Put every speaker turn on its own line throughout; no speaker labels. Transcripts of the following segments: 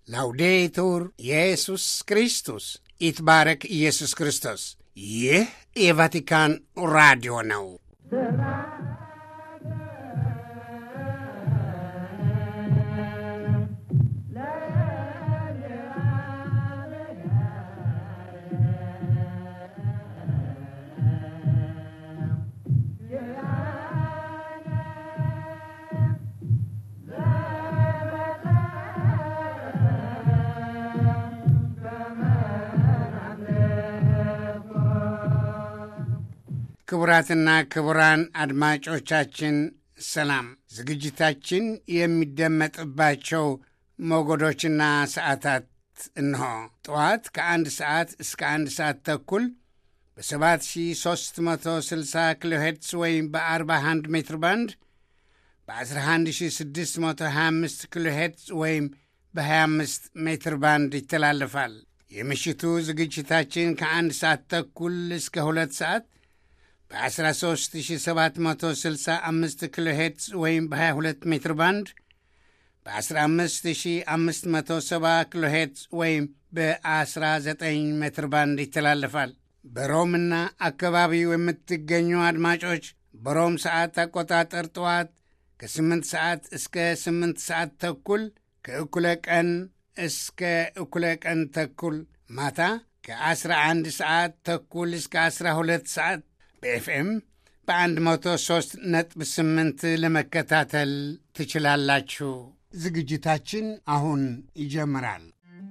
ላውዴቱር ኢየሱስ ክርስቶስ ይትባረክ ኢየሱስ ክርስቶስ። ይህ የቫቲካን ራዲዮ ነው። ክቡራትና ክቡራን አድማጮቻችን ሰላም። ዝግጅታችን የሚደመጥባቸው ሞገዶችና ሰዓታት እንሆ። ጠዋት ከአንድ ሰዓት እስከ አንድ ሰዓት ተኩል በ7360 ኪሎ ሄርትስ ወይም በ41 ሜትር ባንድ በ11625 ኪሎ ሄርትስ ወይም በ25 ሜትር ባንድ ይተላለፋል። የምሽቱ ዝግጅታችን ከአንድ ሰዓት ተኩል እስከ ሁለት ሰዓት በ13765 ኪሎ ሄርትስ ወይም በ22 ሜትር ባንድ በ15570 ኪሎ ሄርትስ ወይም በ19 ሜትር ባንድ ይተላለፋል። በሮምና አካባቢው የምትገኙ አድማጮች በሮም ሰዓት አቆጣጠር ጠዋት ከ8 ሰዓት እስከ 8 ሰዓት ተኩል ከእኩለ ቀን እስከ እኩለ ቀን ተኩል ማታ ከ11 ሰዓት ተኩል እስከ 12 ሰዓት በኤፍኤም በ103 ነጥብ 8 ለመከታተል ትችላላችሁ። ዝግጅታችን አሁን ይጀምራል።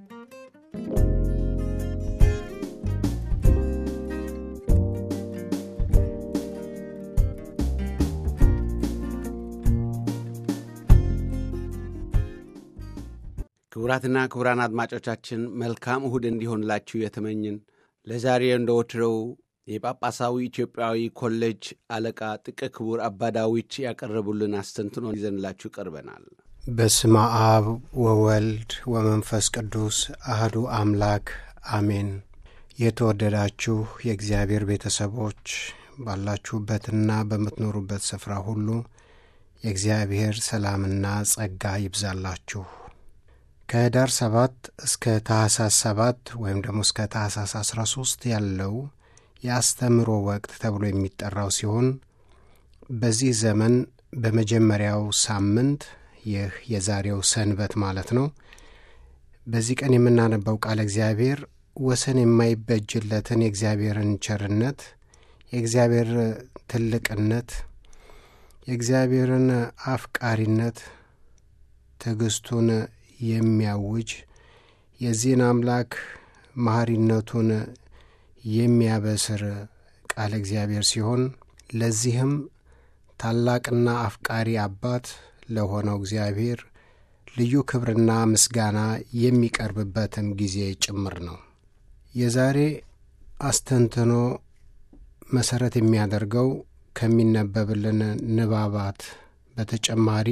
ክቡራትና ክቡራን አድማጮቻችን መልካም እሁድ እንዲሆንላችሁ የተመኝን ለዛሬ እንደ ወትሮው የጳጳሳዊ ኢትዮጵያዊ ኮሌጅ አለቃ ጥቀ ክቡር አባ ዳዊት ያቀረቡልን አስተንትኖ ይዘንላችሁ ቀርበናል።
በስመ አብ ወወልድ ወመንፈስ ቅዱስ አህዱ አምላክ አሜን። የተወደዳችሁ የእግዚአብሔር ቤተሰቦች ባላችሁበትና በምትኖሩበት ስፍራ ሁሉ የእግዚአብሔር ሰላምና ጸጋ ይብዛላችሁ። ከህዳር ሰባት እስከ ታህሳስ ሰባት ወይም ደግሞ እስከ ታህሳስ አስራ ሶስት ያለው የአስተምሮ ወቅት ተብሎ የሚጠራው ሲሆን በዚህ ዘመን በመጀመሪያው ሳምንት ይህ የዛሬው ሰንበት ማለት ነው። በዚህ ቀን የምናነባው ቃለ እግዚአብሔር ወሰን የማይበጅለትን የእግዚአብሔርን ቸርነት፣ የእግዚአብሔር ትልቅነት፣ የእግዚአብሔርን አፍቃሪነት፣ ትዕግስቱን የሚያውጅ የዚህን አምላክ መሐሪነቱን የሚያበስር ቃለ እግዚአብሔር ሲሆን ለዚህም ታላቅና አፍቃሪ አባት ለሆነው እግዚአብሔር ልዩ ክብርና ምስጋና የሚቀርብበትም ጊዜ ጭምር ነው። የዛሬ አስተንትኖ መሠረት የሚያደርገው ከሚነበብልን ንባባት በተጨማሪ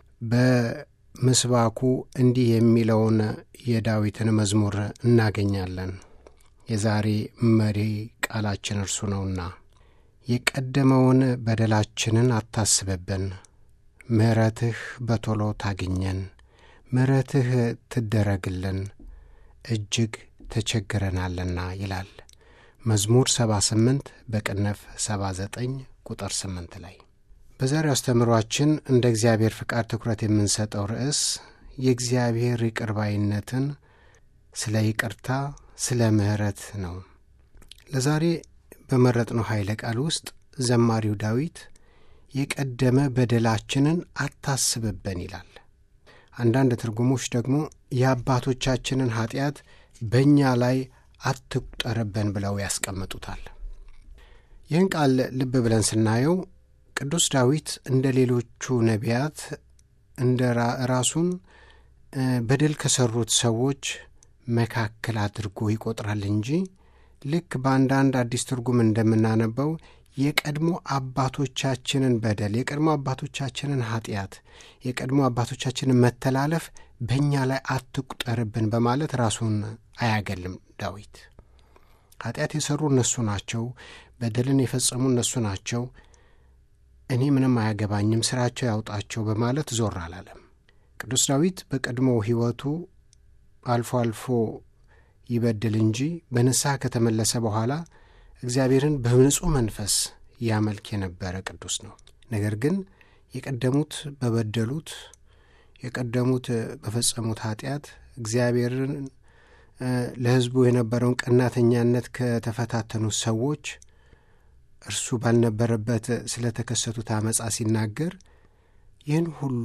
በምስባኩ እንዲህ የሚለውን የዳዊትን መዝሙር እናገኛለን። የዛሬ መሪ ቃላችን እርሱ ነውና የቀደመውን በደላችንን አታስብብን፣ ምሕረትህ በቶሎ ታግኘን፣ ምሕረትህ ትደረግልን፣ እጅግ ተቸግረናልና ይላል መዝሙር 78 በቅንፍ 79 ቁጥር 8 ላይ። በዛሬው አስተምሯችን እንደ እግዚአብሔር ፍቃድ ትኩረት የምንሰጠው ርዕስ የእግዚአብሔር ይቅርባይነትን ስለ ይቅርታ ስለ ምሕረት ነው። ለዛሬ በመረጥነው ኃይለ ቃል ውስጥ ዘማሪው ዳዊት የቀደመ በደላችንን አታስብበን ይላል። አንዳንድ ትርጉሞች ደግሞ የአባቶቻችንን ኀጢአት በእኛ ላይ አትቁጠርብን ብለው ያስቀምጡታል። ይህን ቃል ልብ ብለን ስናየው ቅዱስ ዳዊት እንደ ሌሎቹ ነቢያት እንደ ራሱን በደል ከሠሩት ሰዎች መካከል አድርጎ ይቆጥራል እንጂ ልክ በአንዳንድ አዲስ ትርጉም እንደምናነበው የቀድሞ አባቶቻችንን በደል፣ የቀድሞ አባቶቻችንን ኀጢአት፣ የቀድሞ አባቶቻችንን መተላለፍ በእኛ ላይ አትቁጠርብን በማለት ራሱን አያገልም። ዳዊት ኀጢአት የሠሩ እነሱ ናቸው፣ በደልን የፈጸሙ እነሱ ናቸው፣ እኔ ምንም አያገባኝም፣ ሥራቸው ያውጣቸው በማለት ዞር አላለም። ቅዱስ ዳዊት በቀድሞ ሕይወቱ አልፎ አልፎ ይበድል እንጂ በንስሐ ከተመለሰ በኋላ እግዚአብሔርን በንጹሕ መንፈስ ያመልክ የነበረ ቅዱስ ነው። ነገር ግን የቀደሙት በበደሉት የቀደሙት በፈጸሙት ኃጢአት እግዚአብሔርን ለሕዝቡ የነበረውን ቀናተኛነት ከተፈታተኑት ሰዎች እርሱ ባልነበረበት ስለተከሰቱት አመፃ ሲናገር ይህን ሁሉ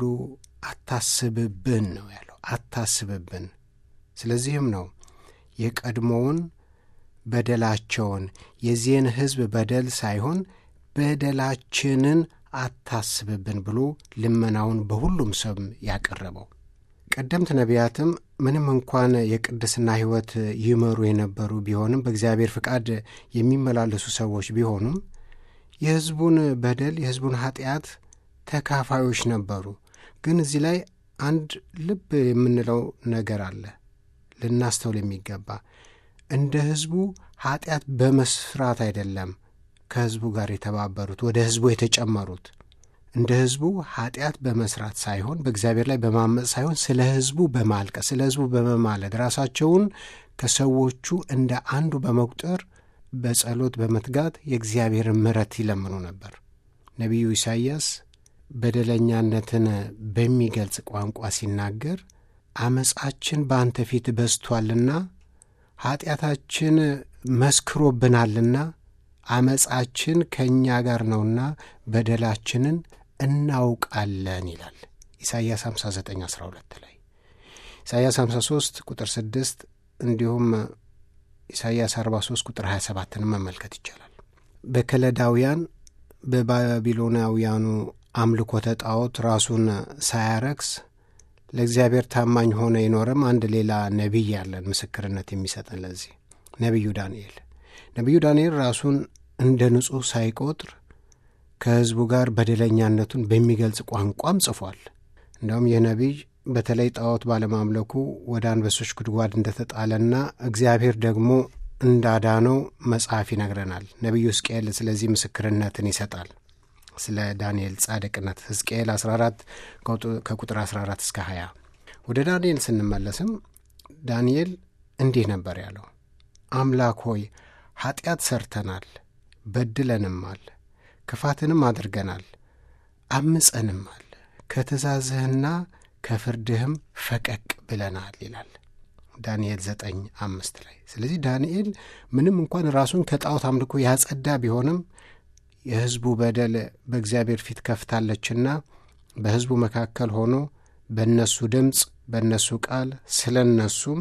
አታስብብን ነው ያለው። አታስብብን። ስለዚህም ነው የቀድሞውን በደላቸውን የዚህን ሕዝብ በደል ሳይሆን በደላችንን አታስብብን ብሎ ልመናውን በሁሉም ሰው ያቀረበው። ቀደምት ነቢያትም ምንም እንኳን የቅድስና ሕይወት ይመሩ የነበሩ ቢሆንም በእግዚአብሔር ፍቃድ የሚመላለሱ ሰዎች ቢሆኑም የሕዝቡን በደል የሕዝቡን ኃጢአት ተካፋዮች ነበሩ። ግን እዚህ ላይ አንድ ልብ የምንለው ነገር አለ ልናስተውል የሚገባ እንደ ሕዝቡ ኃጢአት በመስራት አይደለም ከሕዝቡ ጋር የተባበሩት ወደ ሕዝቡ የተጨመሩት እንደ ሕዝቡ ኃጢአት በመስራት ሳይሆን በእግዚአብሔር ላይ በማመፅ ሳይሆን ስለ ሕዝቡ በማልቀስ ስለ ሕዝቡ በመማለድ ራሳቸውን ከሰዎቹ እንደ አንዱ በመቁጠር በጸሎት በመትጋት የእግዚአብሔርን ምሕረት ይለምኑ ነበር። ነቢዩ ኢሳይያስ በደለኛነትን በሚገልጽ ቋንቋ ሲናገር አመፃችን በአንተ ፊት በዝቷልና ኃጢአታችን መስክሮብናልና አመፃችን ከእኛ ጋር ነውና በደላችንን እናውቃለን ይላል ኢሳይያስ 59 12 ላይ ኢሳይያስ 53 ቁጥር 6 እንዲሁም ኢሳይያስ 43 ቁጥር 27ን መመልከት ይቻላል። በከለዳውያን በባቢሎናውያኑ አምልኮተ ጣዖት ራሱን ሳያረክስ ለእግዚአብሔር ታማኝ ሆነ የኖረም አንድ ሌላ ነቢይ ያለን ምስክርነት የሚሰጠን ለዚህ ነቢዩ ዳንኤል ነቢዩ ዳንኤል ራሱን እንደ ንጹሕ ሳይቆጥር ከሕዝቡ ጋር በደለኛነቱን በሚገልጽ ቋንቋም ጽፏል። እንደውም ይህ ነቢይ በተለይ ጣዖት ባለማምለኩ ወደ አንበሶች ጉድጓድ እንደተጣለና እግዚአብሔር ደግሞ እንዳዳነው መጽሐፍ ይነግረናል። ነቢዩ ሕዝቅኤል ስለዚህ ምስክርነትን ይሰጣል። ስለ ዳንኤል ጻድቅነት ሕዝቅኤል 14 ከቁጥር 14 እስከ 20። ወደ ዳንኤል ስንመለስም ዳንኤል እንዲህ ነበር ያለው፣ አምላክ ሆይ ኀጢአት ሰርተናል፣ በድለንማል፣ ክፋትንም አድርገናል፣ አምፀንማል፣ ከትእዛዝህና ከፍርድህም ፈቀቅ ብለናል ይላል ዳንኤል ዘጠኝ አምስት ላይ። ስለዚህ ዳንኤል ምንም እንኳን ራሱን ከጣዖት አምልኮ ያጸዳ ቢሆንም የሕዝቡ በደል በእግዚአብሔር ፊት ከፍታለችና በሕዝቡ መካከል ሆኖ በእነሱ ድምፅ በእነሱ ቃል ስለ እነሱም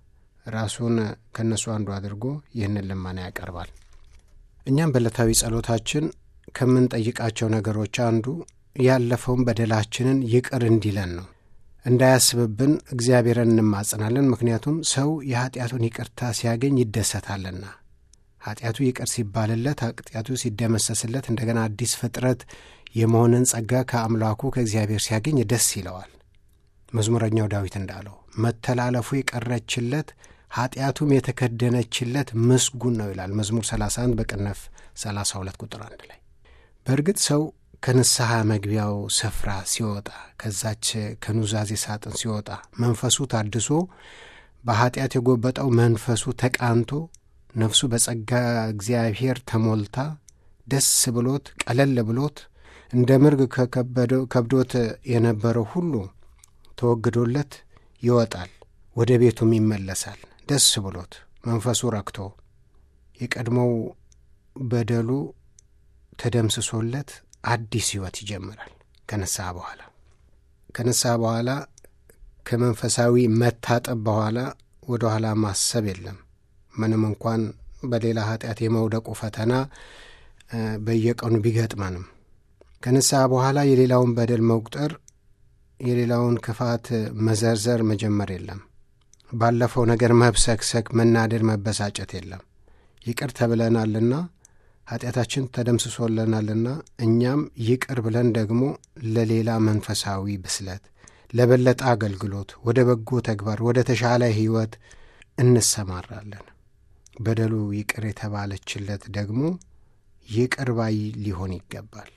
ራሱን ከእነሱ አንዱ አድርጎ ይህንን ልመና ያቀርባል። እኛም በዕለታዊ ጸሎታችን ከምንጠይቃቸው ነገሮች አንዱ ያለፈውን በደላችንን ይቅር እንዲለን ነው። እንዳያስብብን እግዚአብሔርን እንማጽናለን። ምክንያቱም ሰው የኀጢአቱን ይቅርታ ሲያገኝ ይደሰታልና ኀጢአቱ ይቅር ሲባልለት ኀጢአቱ ሲደመሰስለት እንደገና አዲስ ፍጥረት የመሆንን ጸጋ ከአምላኩ ከእግዚአብሔር ሲያገኝ ደስ ይለዋል። መዝሙረኛው ዳዊት እንዳለው መተላለፉ የቀረችለት ኀጢአቱም የተከደነችለት ምስጉን ነው ይላል መዝሙር 31 በቅነፍ 32 ቁጥር አንድ ላይ። በእርግጥ ሰው ከንስሐ መግቢያው ስፍራ ሲወጣ ከዛች ከኑዛዜ ሳጥን ሲወጣ መንፈሱ ታድሶ በኀጢአት የጎበጠው መንፈሱ ተቃንቶ ነፍሱ በጸጋ እግዚአብሔር ተሞልታ ደስ ብሎት ቀለል ብሎት እንደ ምርግ ከብዶት የነበረው ሁሉ ተወግዶለት ይወጣል፣ ወደ ቤቱም ይመለሳል ደስ ብሎት መንፈሱ ረክቶ የቀድሞው በደሉ ተደምስሶለት አዲስ ሕይወት ይጀምራል። ከንስሐ በኋላ ከንስሐ በኋላ ከመንፈሳዊ መታጠብ በኋላ ወደ ኋላ ማሰብ የለም። ምንም እንኳን በሌላ ኃጢአት የመውደቁ ፈተና በየቀኑ ቢገጥመንም ከንስሐ በኋላ የሌላውን በደል መቁጠር፣ የሌላውን ክፋት መዘርዘር መጀመር የለም። ባለፈው ነገር መብሰክሰክ፣ መናደድ፣ መበሳጨት የለም። ይቅር ተብለናልና ኃጢአታችን ተደምስሶልናልና እኛም ይቅር ብለን ደግሞ ለሌላ መንፈሳዊ ብስለት፣ ለበለጠ አገልግሎት፣ ወደ በጎ ተግባር፣ ወደ ተሻለ ሕይወት እንሰማራለን። በደሉ ይቅር የተባለችለት ደግሞ ይቅር ባይ ሊሆን ይገባል።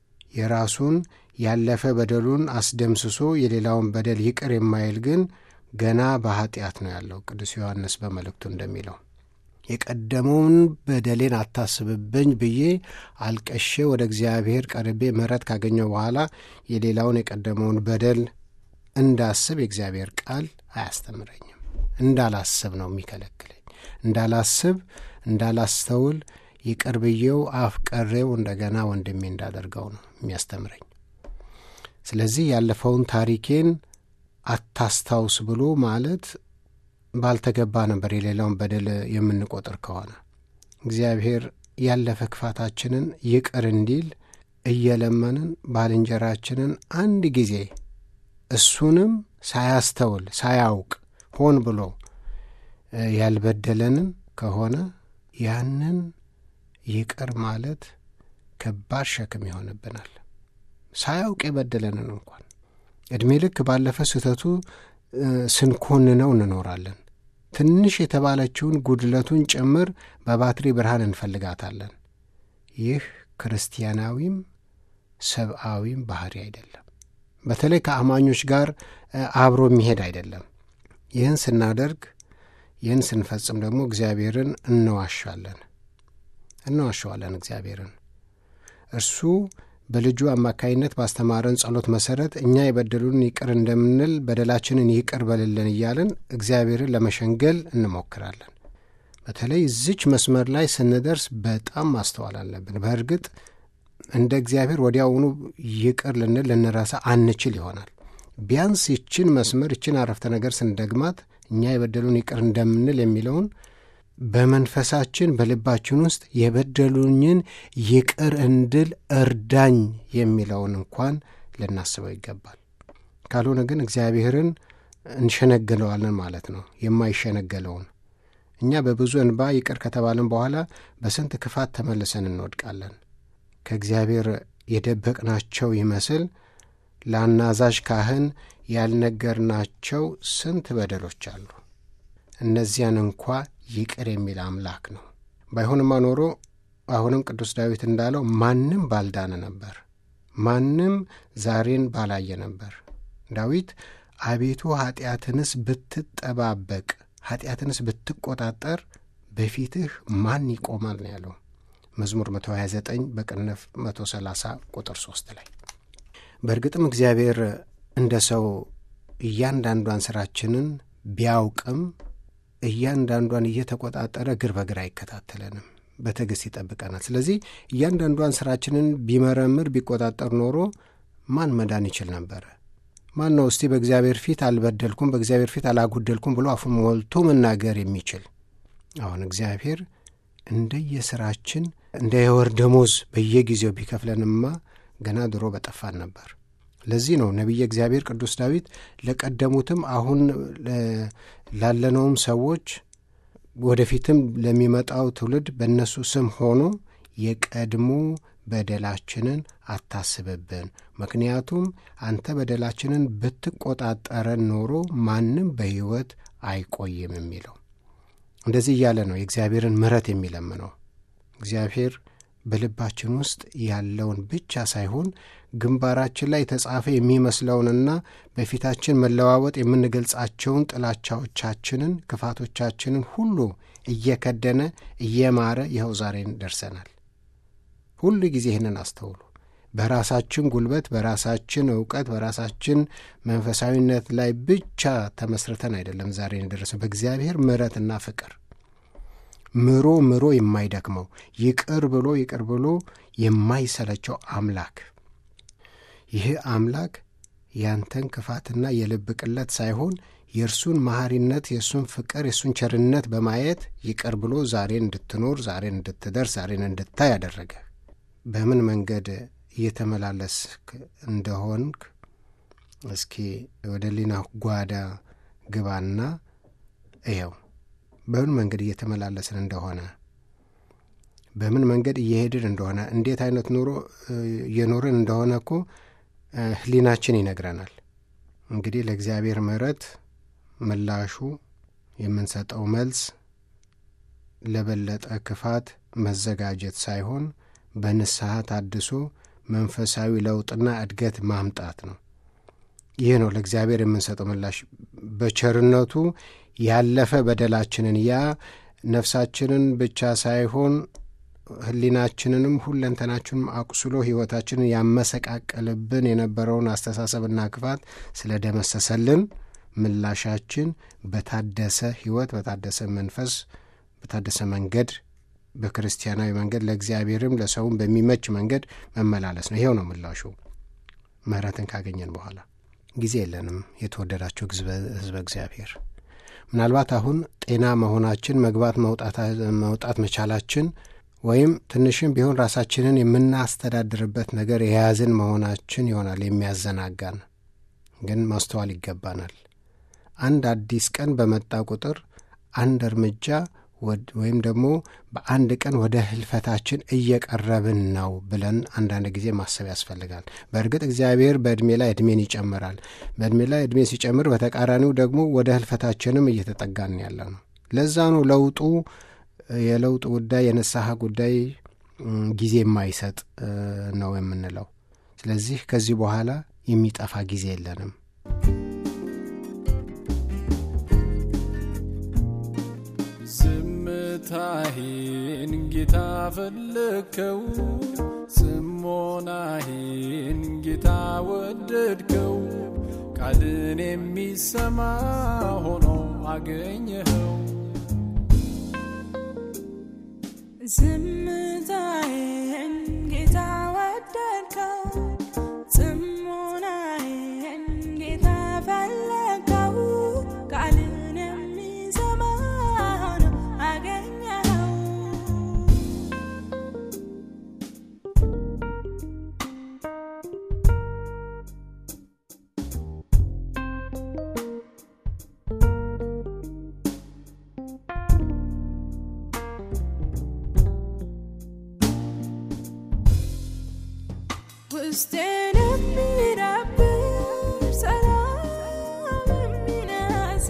የራሱን ያለፈ በደሉን አስደምስሶ የሌላውን በደል ይቅር የማይል ግን ገና በኃጢአት ነው ያለው። ቅዱስ ዮሐንስ በመልእክቱ እንደሚለው የቀደመውን በደሌን አታስብብኝ ብዬ አልቀሼ ወደ እግዚአብሔር ቀርቤ ምሕረት ካገኘው በኋላ የሌላውን የቀደመውን በደል እንዳስብ የእግዚአብሔር ቃል አያስተምረኝም። እንዳላስብ ነው የሚከለክለኝ። እንዳላስብ፣ እንዳላስተውል ይቅር ብዬው አፍቀሬው እንደገና ወንድሜ እንዳደርገው ነው የሚያስተምረኝ። ስለዚህ ያለፈውን ታሪኬን አታስታውስ ብሎ ማለት ባልተገባ ነበር የሌላውን በደል የምንቆጥር ከሆነ እግዚአብሔር ያለፈ ክፋታችንን ይቅር እንዲል እየለመንን ባልንጀራችንን አንድ ጊዜ እሱንም ሳያስተውል ሳያውቅ ሆን ብሎ ያልበደለንን ከሆነ ያንን ይቅር ማለት ከባድ ሸክም ይሆንብናል። ሳያውቅ የበደለንን እንኳን ዕድሜ ልክ ባለፈ ስህተቱ ስንኮንነው እንኖራለን። ትንሽ የተባለችውን ጉድለቱን ጭምር በባትሪ ብርሃን እንፈልጋታለን። ይህ ክርስቲያናዊም ሰብአዊም ባህሪ አይደለም። በተለይ ከአማኞች ጋር አብሮ የሚሄድ አይደለም። ይህን ስናደርግ ይህን ስንፈጽም ደግሞ እግዚአብሔርን እንዋሻለን እንዋሸዋለን እግዚአብሔርን እርሱ በልጁ አማካይነት ባስተማረን ጸሎት መሰረት እኛ የበደሉን ይቅር እንደምንል በደላችንን ይቅር በልልን እያልን እግዚአብሔርን ለመሸንገል እንሞክራለን። በተለይ እዚች መስመር ላይ ስንደርስ በጣም ማስተዋል አለብን። በእርግጥ እንደ እግዚአብሔር ወዲያውኑ ይቅር ልንል ልንረሳ አንችል ይሆናል። ቢያንስ ይችን መስመር ይችን አረፍተ ነገር ስንደግማት እኛ የበደሉን ይቅር እንደምንል የሚለውን በመንፈሳችን በልባችን ውስጥ የበደሉኝን ይቅር እንድል እርዳኝ የሚለውን እንኳን ልናስበው ይገባል። ካልሆነ ግን እግዚአብሔርን እንሸነግለዋለን ማለት ነው። የማይሸነገለውን እኛ በብዙ እንባ ይቅር ከተባልን በኋላ በስንት ክፋት ተመልሰን እንወድቃለን። ከእግዚአብሔር የደበቅናቸው ይመስል ለአናዛዥ ካህን ያልነገርናቸው ስንት በደሎች አሉ። እነዚያን እንኳ ይቅር የሚል አምላክ ነው። ባይሆንማ ኖሮ አሁንም ቅዱስ ዳዊት እንዳለው ማንም ባልዳነ ነበር፣ ማንም ዛሬን ባላየ ነበር። ዳዊት አቤቱ ኃጢአትንስ ብትጠባበቅ፣ ኃጢአትንስ ብትቆጣጠር በፊትህ ማን ይቆማል ነው ያለው መዝሙር 129 በቅንፍ 130 ቁጥር 3 ላይ። በእርግጥም እግዚአብሔር እንደ ሰው እያንዳንዷን ሥራችንን ቢያውቅም እያንዳንዷን እየተቆጣጠረ እግር በእግር አይከታተለንም፣ በትዕግሥት ይጠብቀናል። ስለዚህ እያንዳንዷን ሥራችንን ቢመረምር ቢቆጣጠር ኖሮ ማን መዳን ይችል ነበረ? ማን ነው እስቲ በእግዚአብሔር ፊት አልበደልኩም፣ በእግዚአብሔር ፊት አላጉደልኩም ብሎ አፉን ሞልቶ መናገር የሚችል? አሁን እግዚአብሔር እንደየሥራችን እንደ የወር ደሞዝ በየጊዜው ቢከፍለንማ ገና ድሮ በጠፋን ነበር። ለዚህ ነው ነቢየ እግዚአብሔር ቅዱስ ዳዊት ለቀደሙትም አሁን ላለነውም ሰዎች ወደፊትም ለሚመጣው ትውልድ በእነሱ ስም ሆኖ የቀድሞ በደላችንን አታስብብን፣ ምክንያቱም አንተ በደላችንን ብትቆጣጠረን ኖሮ ማንም በሕይወት አይቆይም የሚለው እንደዚህ እያለ ነው የእግዚአብሔርን ምሕረት የሚለምነው። እግዚአብሔር በልባችን ውስጥ ያለውን ብቻ ሳይሆን ግንባራችን ላይ የተጻፈ የሚመስለውንና በፊታችን መለዋወጥ የምንገልጻቸውን ጥላቻዎቻችንን፣ ክፋቶቻችንን ሁሉ እየከደነ እየማረ ይኸው ዛሬን ደርሰናል። ሁሉ ጊዜ ይህንን አስተውሉ። በራሳችን ጉልበት፣ በራሳችን እውቀት፣ በራሳችን መንፈሳዊነት ላይ ብቻ ተመስርተን አይደለም ዛሬን የደረሰው በእግዚአብሔር ምሕረትና ፍቅር ምሮ ምሮ የማይደክመው ይቅር ብሎ ይቅር ብሎ የማይሰለቸው አምላክ ይህ አምላክ ያንተን ክፋትና የልብ ቅለት ሳይሆን የእርሱን መሐሪነት፣ የእሱን ፍቅር፣ የእሱን ቸርነት በማየት ይቅር ብሎ ዛሬን እንድትኖር፣ ዛሬን እንድትደርስ፣ ዛሬን እንድታይ ያደረገ በምን መንገድ እየተመላለስክ እንደሆንክ እስኪ ወደ ሊና ጓዳ ግባና እየው በምን መንገድ እየተመላለስን እንደሆነ በምን መንገድ እየሄድን እንደሆነ እንዴት አይነት ኑሮ እየኖርን እንደሆነ እኮ ሕሊናችን ይነግረናል። እንግዲህ ለእግዚአብሔር ምሕረት ምላሹ የምንሰጠው መልስ ለበለጠ ክፋት መዘጋጀት ሳይሆን በንስሐ ታድሶ መንፈሳዊ ለውጥና እድገት ማምጣት ነው። ይህ ነው ለእግዚአብሔር የምንሰጠው ምላሽ። በቸርነቱ ያለፈ በደላችንን ያ ነፍሳችንን ብቻ ሳይሆን ሕሊናችንንም ሁለንተናችንም አቁስሎ ሕይወታችንን ያመሰቃቀልብን የነበረውን አስተሳሰብና ክፋት ስለደመሰሰልን ምላሻችን በታደሰ ሕይወት፣ በታደሰ መንፈስ፣ በታደሰ መንገድ በክርስቲያናዊ መንገድ ለእግዚአብሔርም ለሰውም በሚመች መንገድ መመላለስ ነው። ይሄው ነው ምላሹ። ምሕረትን ካገኘን በኋላ ጊዜ የለንም። የተወደዳቸው ሕዝበ እግዚአብሔር ምናልባት አሁን ጤና መሆናችን መግባት መውጣት መቻላችን ወይም ትንሽም ቢሆን ራሳችንን የምናስተዳድርበት ነገር የያዝን መሆናችን ይሆናል የሚያዘናጋን። ግን ማስተዋል ይገባናል። አንድ አዲስ ቀን በመጣ ቁጥር አንድ እርምጃ ወይም ደግሞ በአንድ ቀን ወደ ህልፈታችን እየቀረብን ነው ብለን አንዳንድ ጊዜ ማሰብ ያስፈልጋል። በእርግጥ እግዚአብሔር በዕድሜ ላይ ዕድሜን ይጨምራል። በዕድሜ ላይ ዕድሜ ሲጨምር፣ በተቃራኒው ደግሞ ወደ ህልፈታችንም እየተጠጋን ያለ ነው። ለዛ ነው ለውጡ የለውጥ ጉዳይ የንስሐ ጉዳይ ጊዜ የማይሰጥ ነው የምንለው። ስለዚህ ከዚህ በኋላ የሚጠፋ ጊዜ የለንም።
ዝምታዬን ጌታ ፈለግከው፣ ጽሞናዬን ጌታ ወደድከው፣ ቃልን የሚሰማ ሆኖ አገኘኸው።
ዝምታዬን ጌታ ወደድከው፣ ጽሞናዬን ጌታ ፈለግከው፣ ቃልን የሚሰማ ሆኖ አገኘኸው። ውስጤን የሚረብሽ ሰላም የሚነሳ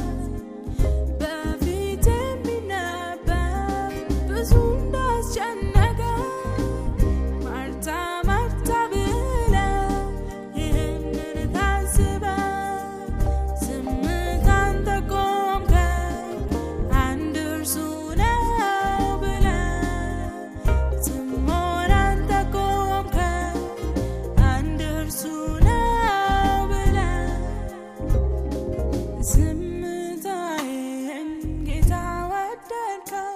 በፊት የሚነበብ ብዙ እንዳስጨነቀ ማርታ ማርታ ብለህ ይህንን ታስበህ ዝምታን ተቆምከኝ አንድ እርሱ ነው ብለህ ጽሞናን ተቆምከኝ አንድ እርሱ ነው ብለህ ዝምታዬን ጌታ ወደድከው፣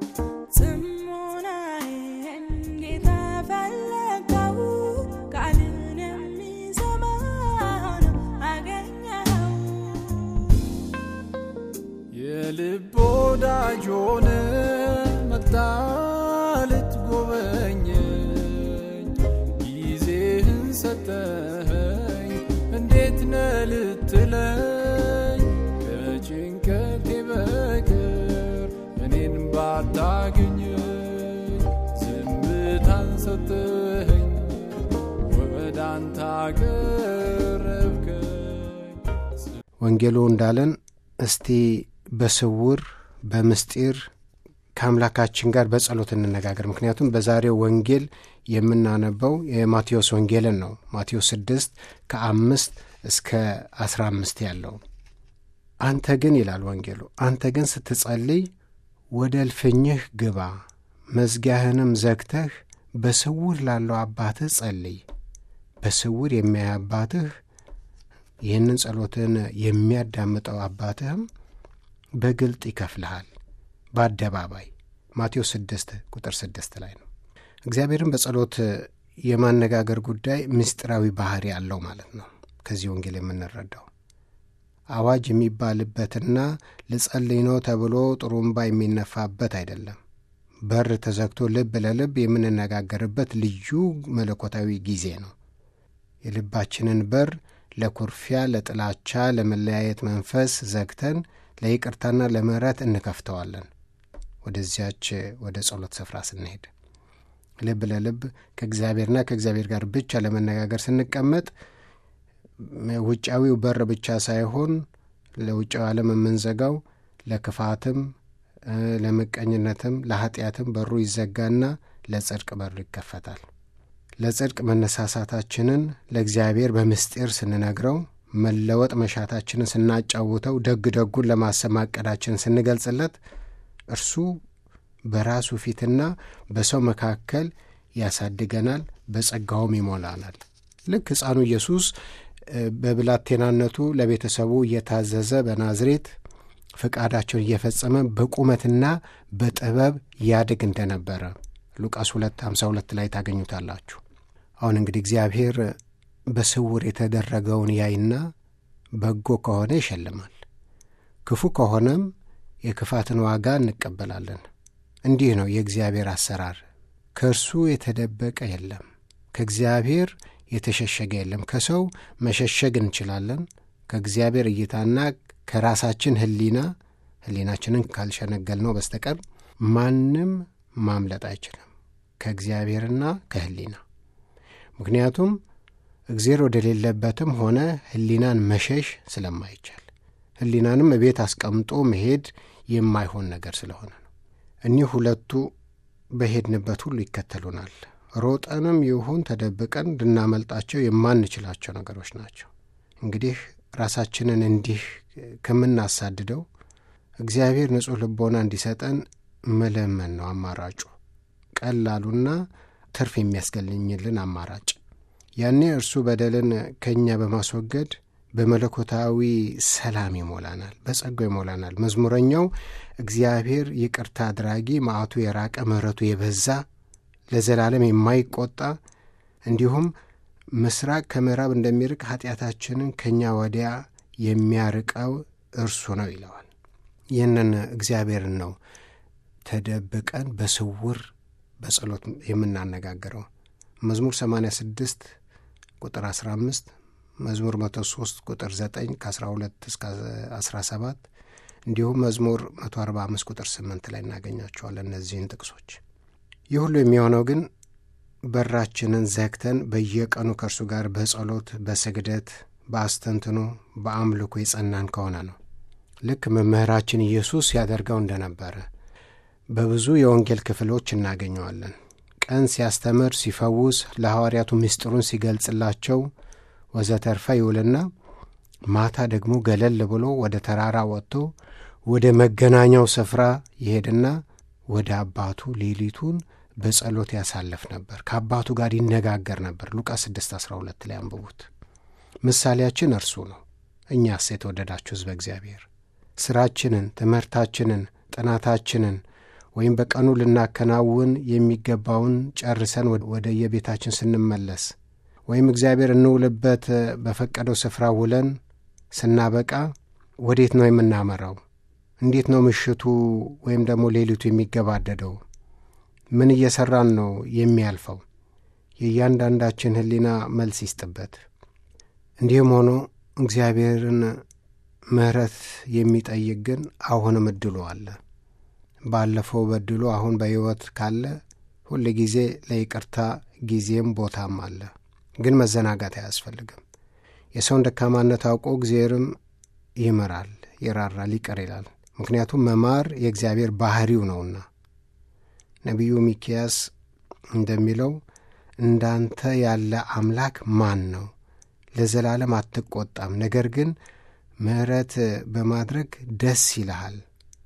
ጽሞናዬን ጌታ ፈለግከው፣ ቃልን የሚሰማ ሆኖ አገኘኸው።
የልብ ወዳጅ ሆነ መጣ ልትጎበኘኝ ጊዜህን ሰጠኸኝ እንዴት ነህ ልትለኝ ከጭንቀቴ በቅር እኔን ባታገኘኝ ዝምታን ሰጠኸኝ ወደ አንተ አቀረብከኝ
ወንጌሉ እንዳለን እስቲ በስውር በምስጢር ከአምላካችን ጋር በጸሎት እንነጋገር። ምክንያቱም በዛሬው ወንጌል የምናነበው የማቴዎስ ወንጌልን ነው። ማቴዎስ ስድስት ከአምስት እስከ አስራ አምስት ያለው አንተ ግን ይላል ወንጌሉ፣ አንተ ግን ስትጸልይ ወደ እልፍኝህ ግባ፣ መዝጊያህንም ዘግተህ በስውር ላለው አባትህ ጸልይ። በስውር የሚያይ አባትህ ይህንን ጸሎትን የሚያዳምጠው አባትህም በግልጥ ይከፍልሃል በአደባባይ ማቴዎስ ስድስት ቁጥር ስድስት ላይ ነው። እግዚአብሔርን በጸሎት የማነጋገር ጉዳይ ምስጢራዊ ባህሪ አለው ማለት ነው። ከዚህ ወንጌል የምንረዳው አዋጅ የሚባልበትና ልጸልይ ነው ተብሎ ጥሩምባ የሚነፋበት አይደለም። በር ተዘግቶ ልብ ለልብ የምንነጋገርበት ልዩ መለኮታዊ ጊዜ ነው። የልባችንን በር ለኩርፊያ፣ ለጥላቻ፣ ለመለያየት መንፈስ ዘግተን ለይቅርታና ለምሕረት እንከፍተዋለን። ወደዚያች ወደ ጸሎት ስፍራ ስንሄድ ልብ ለልብ ከእግዚአብሔርና ከእግዚአብሔር ጋር ብቻ ለመነጋገር ስንቀመጥ ውጫዊው በር ብቻ ሳይሆን ለውጫዊ ዓለም የምንዘጋው ለክፋትም፣ ለምቀኝነትም፣ ለኃጢአትም በሩ ይዘጋና ለጽድቅ በሩ ይከፈታል። ለጽድቅ መነሳሳታችንን ለእግዚአብሔር በምስጢር ስንነግረው መለወጥ መሻታችንን ስናጫውተው፣ ደግ ደጉን ለማሰብ ማቀዳችንን ስንገልጽለት እርሱ በራሱ ፊትና በሰው መካከል ያሳድገናል፣ በጸጋውም ይሞላናል። ልክ ሕፃኑ ኢየሱስ በብላቴናነቱ ለቤተሰቡ እየታዘዘ በናዝሬት ፈቃዳቸውን እየፈጸመ በቁመትና በጥበብ ያድግ እንደነበረ ሉቃስ 2 52 ላይ ታገኙታላችሁ። አሁን እንግዲህ እግዚአብሔር በስውር የተደረገውን ያይና በጎ ከሆነ ይሸልማል፣ ክፉ ከሆነም የክፋትን ዋጋ እንቀበላለን። እንዲህ ነው የእግዚአብሔር አሰራር። ከእርሱ የተደበቀ የለም፣ ከእግዚአብሔር የተሸሸገ የለም። ከሰው መሸሸግ እንችላለን። ከእግዚአብሔር እይታና ከራሳችን ሕሊና ሕሊናችንን ካልሸነገል ነው በስተቀር ማንም ማምለጥ አይችልም ከእግዚአብሔርና ከሕሊና። ምክንያቱም እግዜር ወደሌለበትም ሆነ ሕሊናን መሸሽ ስለማይቻል ሕሊናንም እቤት አስቀምጦ መሄድ የማይሆን ነገር ስለሆነ ነው። እኒህ ሁለቱ በሄድንበት ሁሉ ይከተሉናል። ሮጠንም ይሁን ተደብቀን ልናመልጣቸው የማንችላቸው ነገሮች ናቸው። እንግዲህ ራሳችንን እንዲህ ከምናሳድደው እግዚአብሔር ንጹሕ ልቦና እንዲሰጠን መለመን ነው አማራጩ፣ ቀላሉና ትርፍ የሚያስገኝልን አማራጭ። ያኔ እርሱ በደልን ከእኛ በማስወገድ በመለኮታዊ ሰላም ይሞላናል፣ በጸጋው ይሞላናል። መዝሙረኛው እግዚአብሔር ይቅርታ አድራጊ፣ መዓቱ የራቀ ምሕረቱ የበዛ ለዘላለም የማይቆጣ እንዲሁም ምስራቅ ከምዕራብ እንደሚርቅ ኃጢአታችንን ከእኛ ወዲያ የሚያርቀው እርሱ ነው ይለዋል። ይህንን እግዚአብሔርን ነው ተደብቀን በስውር በጸሎት የምናነጋግረው። መዝሙር 86 ቁጥር 15 መዝሙር 103 ቁጥር 9 ከ12 እስከ 17 እንዲሁም መዝሙር 145 ቁጥር 8 ላይ እናገኛቸዋለን እነዚህን ጥቅሶች። ይህ ሁሉ የሚሆነው ግን በራችንን ዘግተን በየቀኑ ከእርሱ ጋር በጸሎት በስግደት በአስተንትኖ በአምልኮ የጸናን ከሆነ ነው። ልክ መምህራችን ኢየሱስ ያደርገው እንደነበረ በብዙ የወንጌል ክፍሎች እናገኘዋለን። ቀን ሲያስተምር፣ ሲፈውስ፣ ለሐዋርያቱ ምስጢሩን ሲገልጽላቸው ወዘተርፈ ይውልና ማታ ደግሞ ገለል ብሎ ወደ ተራራ ወጥቶ ወደ መገናኛው ስፍራ ይሄድና ወደ አባቱ ሌሊቱን በጸሎት ያሳልፍ ነበር። ከአባቱ ጋር ይነጋገር ነበር። ሉቃስ 6 12 ላይ አንብቡት። ምሳሌያችን እርሱ ነው። እኛስ የተወደዳችሁ ሕዝበ እግዚአብሔር ሥራችንን፣ ትምህርታችንን፣ ጥናታችንን ወይም በቀኑ ልናከናውን የሚገባውን ጨርሰን ወደ የቤታችን ስንመለስ ወይም እግዚአብሔር እንውልበት በፈቀደው ስፍራ ውለን ስናበቃ ወዴት ነው የምናመራው? እንዴት ነው ምሽቱ ወይም ደግሞ ሌሊቱ የሚገባደደው? ምን እየሠራን ነው የሚያልፈው? የእያንዳንዳችን ሕሊና መልስ ይስጥበት። እንዲህም ሆኖ እግዚአብሔርን ምሕረት የሚጠይቅ ግን አሁንም እድሉ አለ። ባለፈው በድሎ አሁን በሕይወት ካለ ሁል ጊዜ ለይቅርታ ጊዜም ቦታም አለ። ግን መዘናጋት አያስፈልግም። የሰውን ደካማነት አውቆ እግዚአብሔርም ይምራል፣ ይራራል፣ ይቅር ይላል። ምክንያቱም መማር የእግዚአብሔር ባህሪው ነውና። ነቢዩ ሚኪያስ እንደሚለው እንዳንተ ያለ አምላክ ማን ነው? ለዘላለም አትቆጣም፣ ነገር ግን ምሕረት በማድረግ ደስ ይልሃል፣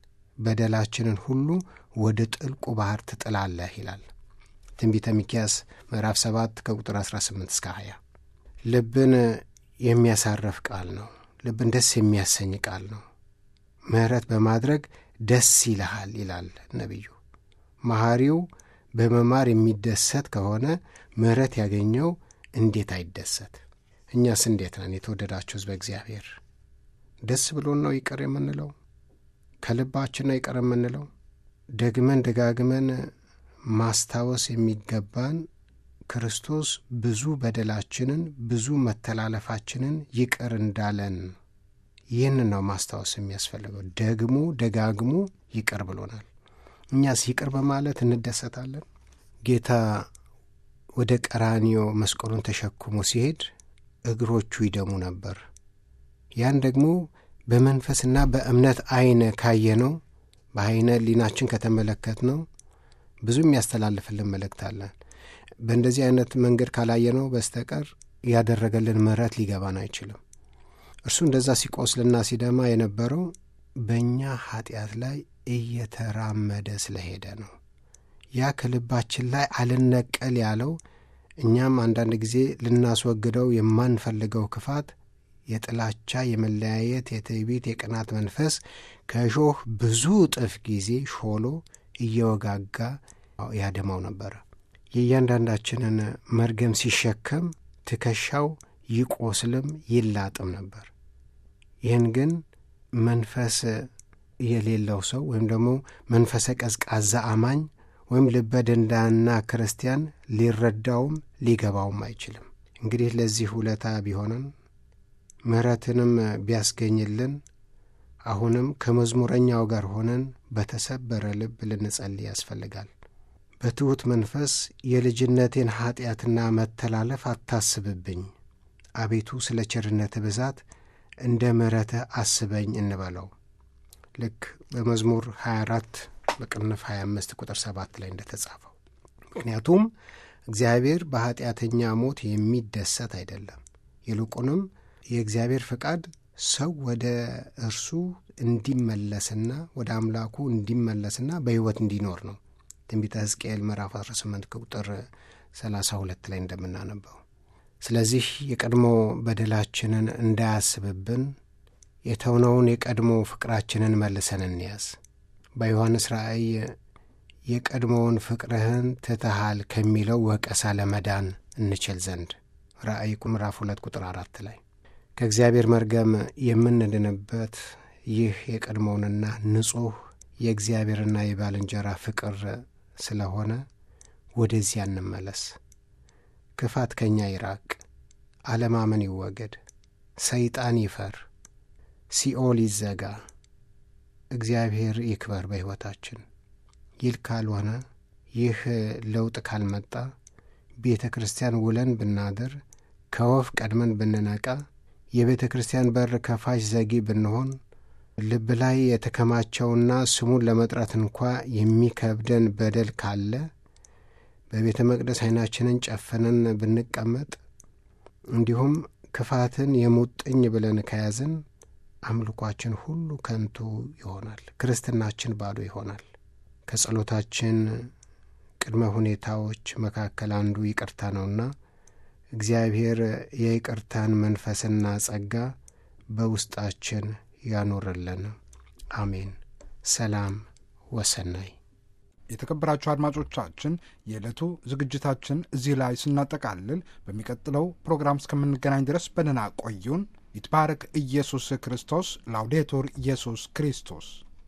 በደላችንን ሁሉ ወደ ጥልቁ ባሕር ትጥላለህ ይላል ትንቢተ ሚኪያስ ምዕራፍ 7 ከቁጥር 18 እስከ 20። ልብን የሚያሳረፍ ቃል ነው። ልብን ደስ የሚያሰኝ ቃል ነው። ምሕረት በማድረግ ደስ ይልሃል ይላል ነቢዩ። መሐሪው በመማር የሚደሰት ከሆነ ምሕረት ያገኘው እንዴት አይደሰት? እኛስ እንዴት ነን? የተወደዳችሁ ሕዝበ እግዚአብሔር ደስ ብሎን ነው ይቅር የምንለው? ከልባችን ነው ይቅር የምንለው? ደግመን ደጋግመን ማስታወስ የሚገባን ክርስቶስ ብዙ በደላችንን ብዙ መተላለፋችንን ይቅር እንዳለን ይህን ነው ማስታወስ የሚያስፈልገው። ደግሞ ደጋግሞ ይቅር ብሎናል። እኛስ ይቅር በማለት እንደሰታለን። ጌታ ወደ ቀራኒዮ መስቀሉን ተሸክሞ ሲሄድ እግሮቹ ይደሙ ነበር። ያን ደግሞ በመንፈስና በእምነት ዐይን ካየነው በዐይነ ሕሊናችን ከተመለከትነው ብዙ የሚያስተላልፍልን መልእክት አለን። በእንደዚህ አይነት መንገድ ካላየነው በስተቀር ያደረገልን ምሕረት ሊገባን አይችልም። እርሱ እንደዛ ሲቆስልና ሲደማ የነበረው በእኛ ኃጢአት ላይ እየተራመደ ስለሄደ ነው። ያ ከልባችን ላይ አልነቀል ያለው እኛም አንዳንድ ጊዜ ልናስወግደው የማንፈልገው ክፋት፣ የጥላቻ፣ የመለያየት፣ የትዕቢት፣ የቅናት መንፈስ ከእሾህ ብዙ እጥፍ ጊዜ ሾሎ እየወጋጋ ያደማው ነበረ። የእያንዳንዳችንን መርገም ሲሸከም ትከሻው ይቆስልም ይላጥም ነበር። ይህን ግን መንፈስ የሌለው ሰው ወይም ደግሞ መንፈሰ ቀዝቃዛ አማኝ ወይም ልበ ደንዳና ክርስቲያን ሊረዳውም ሊገባውም አይችልም። እንግዲህ ለዚህ ውለታ ቢሆነን ምሕረትንም ቢያስገኝልን አሁንም ከመዝሙረኛው ጋር ሆነን በተሰበረ ልብ ልንጸልይ ያስፈልጋል። በትሑት መንፈስ የልጅነቴን ኀጢአትና መተላለፍ አታስብብኝ፣ አቤቱ ስለ ቸርነትህ ብዛት እንደ ምሕረትህ አስበኝ እንበለው። ልክ በመዝሙር 24 በቅንፍ 25 ቁጥር 7 ላይ እንደተጻፈው። ምክንያቱም እግዚአብሔር በኀጢአተኛ ሞት የሚደሰት አይደለም። ይልቁንም የእግዚአብሔር ፈቃድ ሰው ወደ እርሱ እንዲመለስና ወደ አምላኩ እንዲመለስና በሕይወት እንዲኖር ነው። ትንቢተ ሕዝቅኤል ምዕራፍ 18 ቁጥር 32 ላይ እንደምናነበው። ስለዚህ የቀድሞ በደላችንን እንዳያስብብን የተውነውን የቀድሞ ፍቅራችንን መልሰን እንያዝ። በዮሐንስ ራእይ የቀድሞውን ፍቅርህን ትተሃል ከሚለው ወቀሳ ለመዳን እንችል ዘንድ ራእይ ምዕራፍ ሁለት ቁጥር አራት ላይ ከእግዚአብሔር መርገም የምንድንበት ይህ የቀድሞውንና ንጹሕ የእግዚአብሔርና የባልንጀራ ፍቅር ስለሆነ ወደዚያ እንመለስ። ክፋት ከእኛ ይራቅ፣ አለማመን ይወገድ፣ ሰይጣን ይፈር፣ ሲኦል ይዘጋ፣ እግዚአብሔር ይክበር በሕይወታችን። ይል ካልሆነ ይህ ለውጥ ካልመጣ ቤተ ክርስቲያን ውለን ብናድር ከወፍ ቀድመን ብንነቃ የቤተ ክርስቲያን በር ከፋች ዘጊ ብንሆን ልብ ላይ የተከማቸውና ስሙን ለመጥራት እንኳ የሚከብደን በደል ካለ በቤተ መቅደስ ዓይናችንን ጨፍነን ብንቀመጥ እንዲሁም ክፋትን የሙጥኝ ብለን ከያዝን አምልኳችን ሁሉ ከንቱ ይሆናል። ክርስትናችን ባዶ ይሆናል። ከጸሎታችን ቅድመ ሁኔታዎች መካከል አንዱ ይቅርታ ነውና እግዚአብሔር የይቅርታን መንፈስና ጸጋ በውስጣችን ያኖርልን። አሜን። ሰላም ወሰናይ።
የተከበራችሁ አድማጮቻችን የዕለቱ ዝግጅታችን እዚህ ላይ ስናጠቃልል በሚቀጥለው ፕሮግራም እስከምንገናኝ ድረስ በደህና ቆዩን። ይትባረክ ኢየሱስ ክርስቶስ። ላውዴቱር ኢየሱስ ክርስቶስ